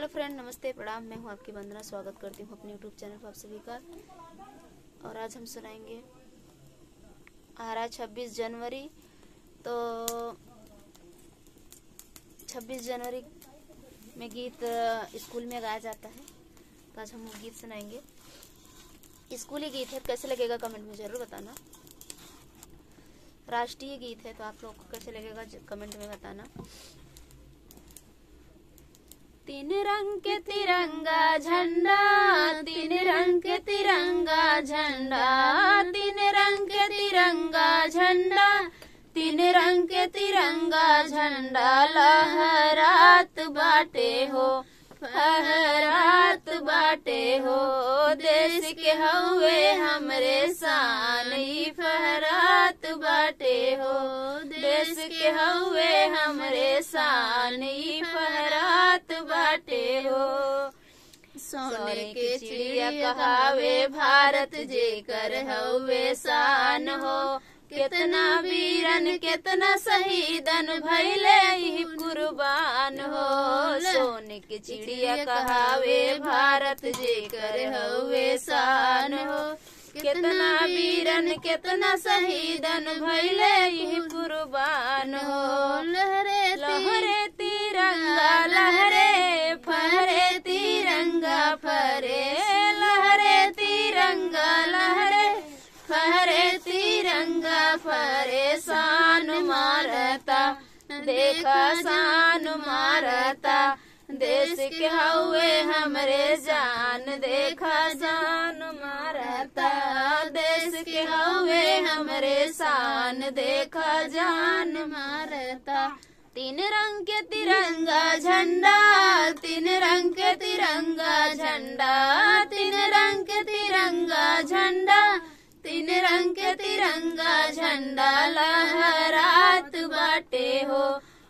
friend नमस्ते प्रणाम मैं हूं आपकी वंदना स्वागत करती हूं अपने यूट्यूब चैनल पर आप सभी का और आज हम सुनाएंगे आ रहा छब्बीस जनवरी तो छब्बीस जनवरी में गीत अ, स्कूल में गाया जाता है तो आज हम वो गीत सुनाएंगे स्कूली गीत है कैसे लगेगा कमेंट में जरूर बताना राष्ट्रीय गीत है तो आप लोग को कैसे लगेगा ज- कमेंट में बताना तीन रंग के तिरंगा झंडा तीन रंग के तिरंगा झंडा तीन रंग के तिरंगा झंडा तीन रंग के तिरंगा झंडा लहरात बाटे हो फहरात बाटे हो देश के हवे हमरे शान ई फहरात बाटे हो देश के हवे हमरे शान ई फहरात बाटे हो सोने के चिड़िया कहावे भारत जेकर हवे शान हो कितना वीरन कितना शहीदन भैले ही कुर्बान हो सोने के चिड़िया कहावे भारत जेकर हवे शान हो कितना वीरन कितना शहीदन भैले ही कुर्बान हो लहरे लहरे तिरंगा लहरे फहरे तिरंगा फहरे लहरे तिरंगा लहरे फहरे तिरंगा फहरे शान मारता देखा शान मारता देश के हवे हमरे जान देखा जान मारता देश के हवे हमरे शान देखा जान मारता तीन रंग के तिरंगा झंडा तीन रंग के तिरंगा झंडा तीन रंग के तिरंगा झंडा तीन रंग के तिरंगा झंडा लहरात बाटे हो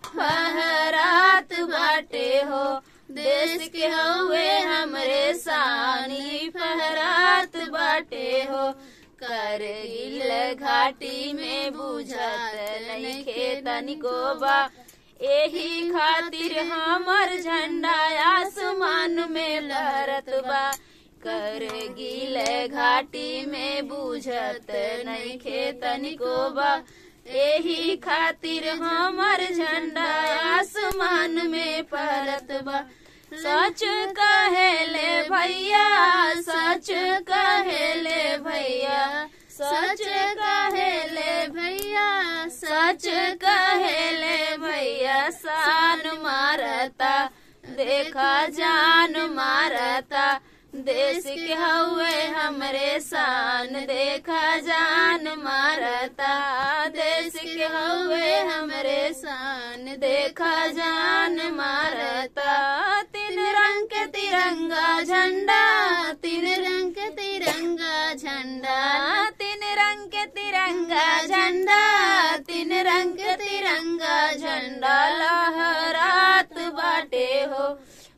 फहरात बाटे हो देश के हवे हमरे सानी फहरात बाटे हो करगिल घाटी में बुझत नहीं खेतन को बा एही खातिर हमर झंडा आसमान में लहरत बा करगिल घाटी में बुझत नहीं खेतन को बा एही खातिर हमर झंडा आसमान में फहरत बा सच कहेले भैया सच कहेले भैया सच कहेले भैया सच कहेले भैया शान मारता देखा जान मारता देश के हवे हमरे शान देखा जान मारता देश के हवे हमरे शान देखा जान मारता तीन रंग के तिरंगा झंडा तीन रंग के तिरंगा झंडा तीन रंग के तिरंगा झंडा तीन रंग के तिरंगा झंडा लहरात बाटे हो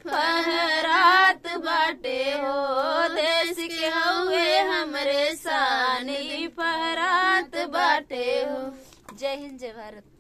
फहरात बाटे हो देश के हवे हमरे सानी फहरात बाटे हो जय हिंद जय भारत